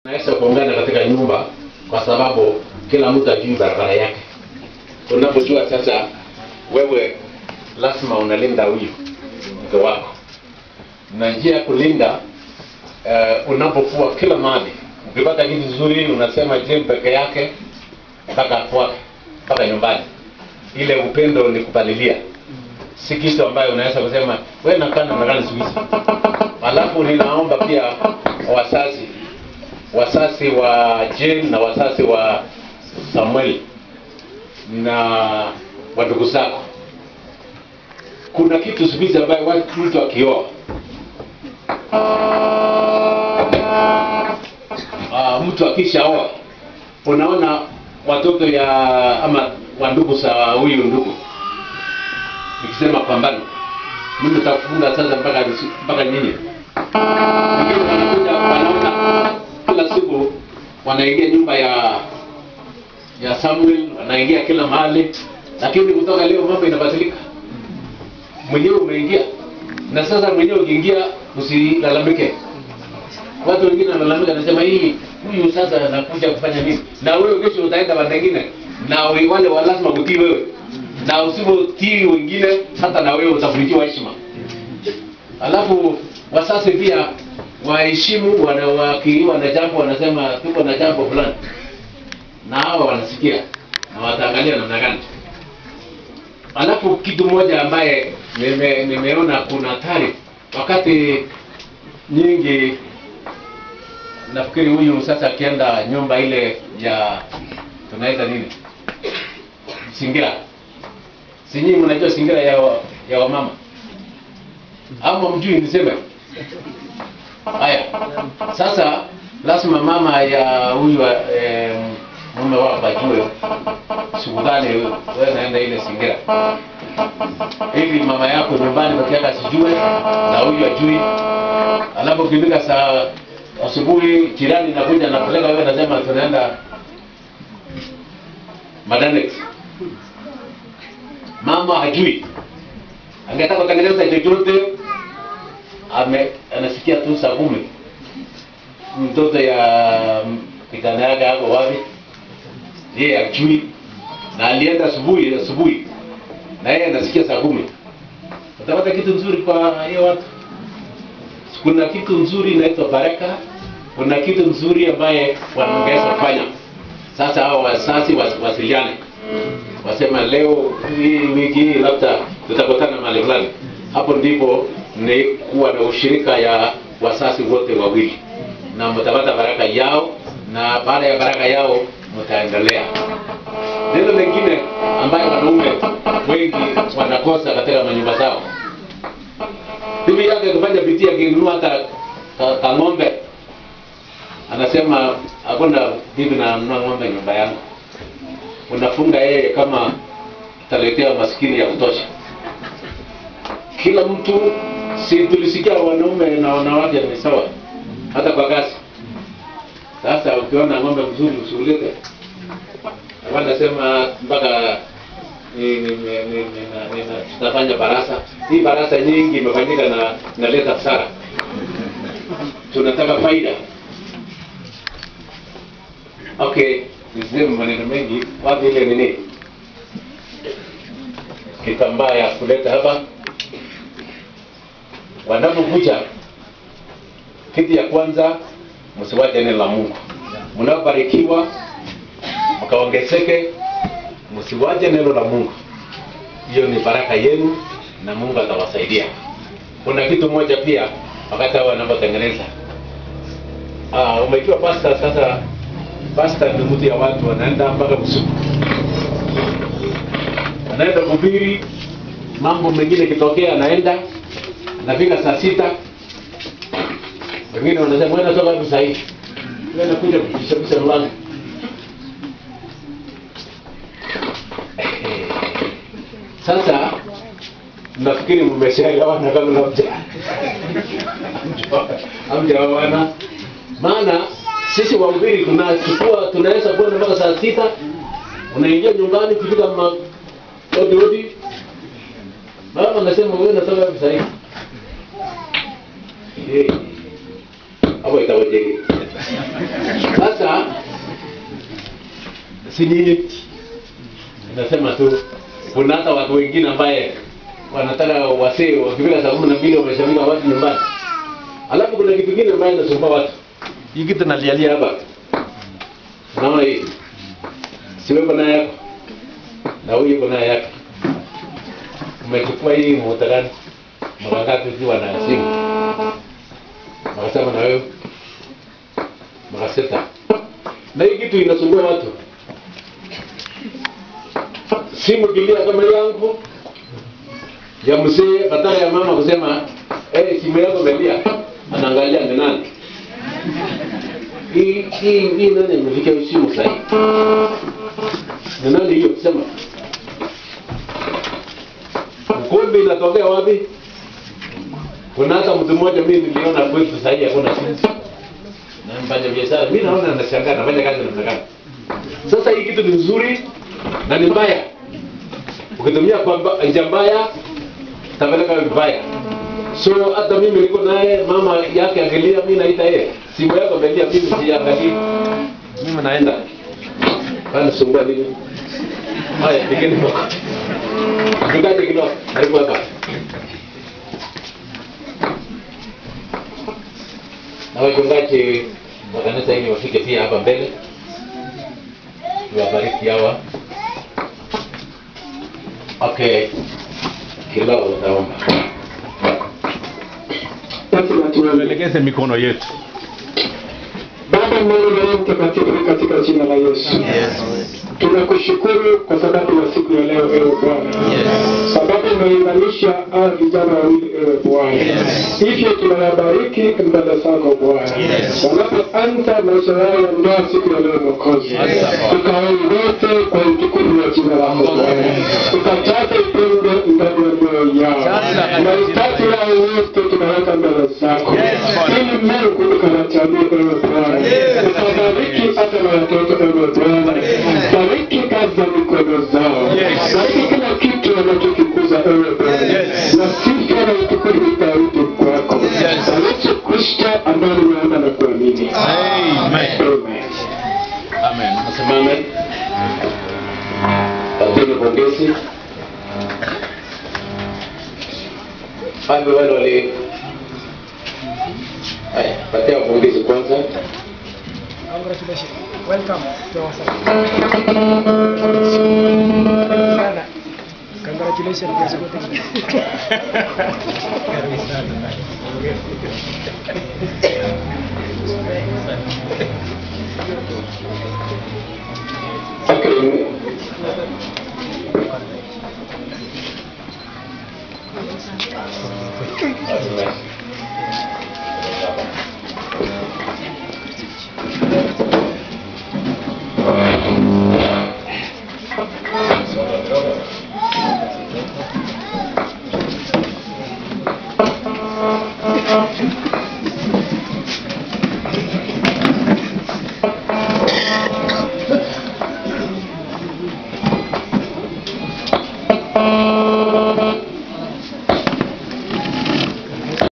Naweza kuungana katika nyumba kwa sababu kila mtu ajui barabara yake. Unapojua sasa, wewe lazima unalinda huyu mke wako, na njia ya kulinda uh, unapofua kila mahali, ukipata kitu kizuri unasema je, peke yake mpaka kwake mpaka nyumbani. Ile upendo ni kupalilia, si kitu ambayo unaweza kusema wewe nakaa namna gani siku hizi. Alafu ninaomba pia wazazi wazazi wa Jane na wazazi wa Samuel na wa ndugu zako, kuna kitu siku hizi ambayo watu mtu akioa uh, mtu akishaoa unaona watoto ya ama wa ndugu za huyu ndugu, nikisema pambano, mimi nitakufunga sasa mpaka mpaka nyinyi, lakini wanakuja wanaona kila siku wanaingia nyumba ya ya Samuel, wanaingia kila mahali, lakini kutoka leo mambo inabadilika. Mwenyewe umeingia na sasa mwenyewe ukiingia, usilalamike. Watu wengine wanalalamika, nasema hii huyu sasa anakuja kufanya nini? Na wewe kesho utaenda pande nyingine, na we- wale wa lazima kutii wewe, na usipotii wengine, hata na wewe utavunjiwa heshima. Alafu wasasi pia waheshimu wana wakiwa na jambo wanasema tuko na jambo fulani, na hawa wanasikia na wataangalia namna gani. Alafu kitu moja ambaye nime, nimeona kuna hatari wakati nyingi, nafikiri huyu sasa akienda nyumba ile ya tunaita nini, singira, si nyinyi mnajua singira ya, wa- ya wamama ama mjui niseme Haya, sasa lazima mama ya huyu eh, mume wako ajue siku gani wewe naenda ile singira, ili mama yako nyumbani peke yake asijue na huyu ajui. Alafu ukifika saa asubuhi, jirani nakuja napeleka wewe, nasema tunaenda Madanex, mama hajui, angetaka kutengeneza chochote ame anasikia tu saa kumi mtoto ya kijana yake ako wapi, yeye ajui, na alienda asubuhi asubuhi, na yeye anasikia saa kumi. Utapata kitu nzuri kwa hiyo watu. Kuna kitu nzuri inaitwa baraka, kuna kitu nzuri ambaye wanaweza kufanya. Sasa hao wasasi was- wasiliane, wasema leo hii wiki hii labda tutakutana mahali fulani. Hapo ndipo ni kuwa na ushirika ya wasasi wote wawili, na mtapata baraka yao, na baada ya baraka yao mtaendelea. Neno lingine ambayo wanaume wengi wanakosa katika manyumba zao, bibi yake kufanya bidii akinunua hata ka- kang'ombe, anasema hakuna bibi nanunua ng'ombe nyumba yangu. Unafunga yeye kama taletea maskini ya kutosha. Kila mtu si tulisikia wanaume na wanawake ni sawa, hata kwa kazi. Sasa ukiona ng'ombe mzuri usiulete, wanasema mpaka ni- ni- ni- ni- ni- ni- ni- tutafanya barasa. Hii barasa nyingi imefanyika na naleta hasara. Tunataka faida. Okay, niseme maneno mengi. Wapi ile nini kitambaa ya kuleta hapa wanapokuja, kitu ya kwanza msiwache neno la Mungu. Mnapobarikiwa mkaongezeke, msiwache neno la Mungu. Hiyo ni baraka yenu na Mungu atawasaidia. Kuna kitu moja pia wakati hao wanapotengeneza ah, umejua pasta. Sasa pasta ni mtu ya watu wanaenda mpaka usiku, anaenda kuhubiri mambo mengine kitokea, anaenda nafika saa sita, wengine wanasema wewe unatoka wapi saa hii? Wewe unakuja kubishabisha mlango. Sasa nafikiri mmeshaelewana kama labda hamjaoana, maana sisi wahubiri tunachukua tunaweza kwenda mpaka saa sita, unaingia nyumbani kufika ma odi odi, mama anasema wewe unatoka wapi saa hii? Eh, hapo itawaje? Sasa si nini, nasema tu kuna hata watu wengine ambaye wanataka wasee wakifika saa kumi na mbili wameshamika watu nyumbani, alafu kuna kitu kingine ambaye inasumbua watu. Hii kitu nalialia hapa, naona hii siweko naye yako na huyu yuko naye yake. Umechukua hii muda gani? Mara ngapi ukiwa na simu? Mara saba na wewe mara sita, na hii kitu inasumbua watu. Simu kilia kama yangu ya mzee, badala ya mama kusema eh, simu yako imelia, anaangalia ni nani hii hii hii nani imefikia simu sasa ni nani hiyo? Sema ukumbi inatokea wapi? Kuna hata mtu mmoja mimi niliona kwetu sasa hivi hakuna simu na mfanya biashara, mimi naona nashangaa, nafanya kazi namna gani? Sasa hii kitu ni nzuri na ni mbaya. Ukitumia kwa mba- njia mbaya tapeleka vibaya. So hata mimi niko naye, mama yake angelia, mimi naita yeye, simu yako imelia, mimi siangalii, mimi naenda kana sumbua nini? Haya, pigeni mwako. Mchungaji kilo, karibu hapa. Na wachungaji wa kanisa hili wafike pia hapa mbele, tuwabariki hawa. Okay, kilo utaomba. Basi na tuombe. tuelekeze mikono yetu. Baba Mungu na Roho Mtakatifu, katika jina la Yesu tunakushukuru kwa sababu ya siku ya leo, ewe Bwana, sababu umeimarisha hawa vijana wawili, ewe Bwana. Hivyo tunawabariki mbele zako Bwana, wanapoanza maisha yao ya ndoa siku ya leo, Mwokozi, tukaongoze kwa utukufu wa jina lako Bwana, tukajaze upendo ndani ya mioyo yao, mahitaji yao yote tunaweka mbele zako, ili Mungu ukawajalie, ewe Bwana, ukabariki hata na watoto, ewe Bwana, bariki kazi za mikono zao, bariki kila kitu wanachokikuza, ewe Bwana, na sifa na utukufu itarudi kwako, na Yesu Kristo ambaye nimeomba na kuamini, Amen. amen. Amen. Simame. Pateni pongezi. Hapo wale wale Haya, patia pongezi kwanza. Congratulations. Welcome to our side. Sana. Congratulations kwa siku tena. Karibu sana. Okay. Basi basi.